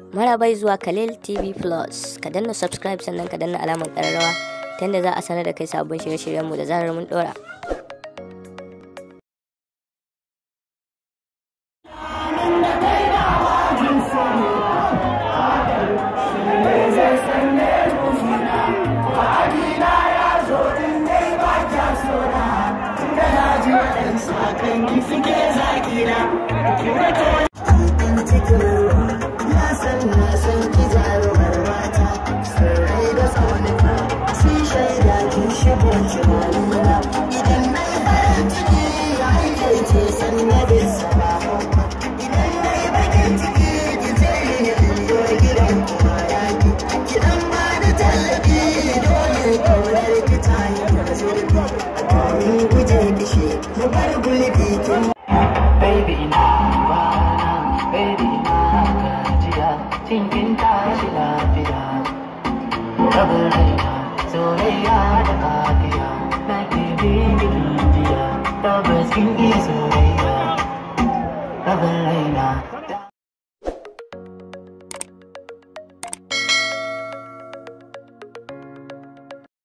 Marabai zuwa Khalil TV Plus. Ka danna subscribe sannan ka danna alamar ƙararrawa ta yadda za a sanar da kai sabbin shirye-shiryenmu da zarar mun ɗora. Baby ina kwana, baby ina gajiya, cikin tashi lafiya. Rabin raina, soyayya da kafiya, na ke bi jiya, tabbas kin iya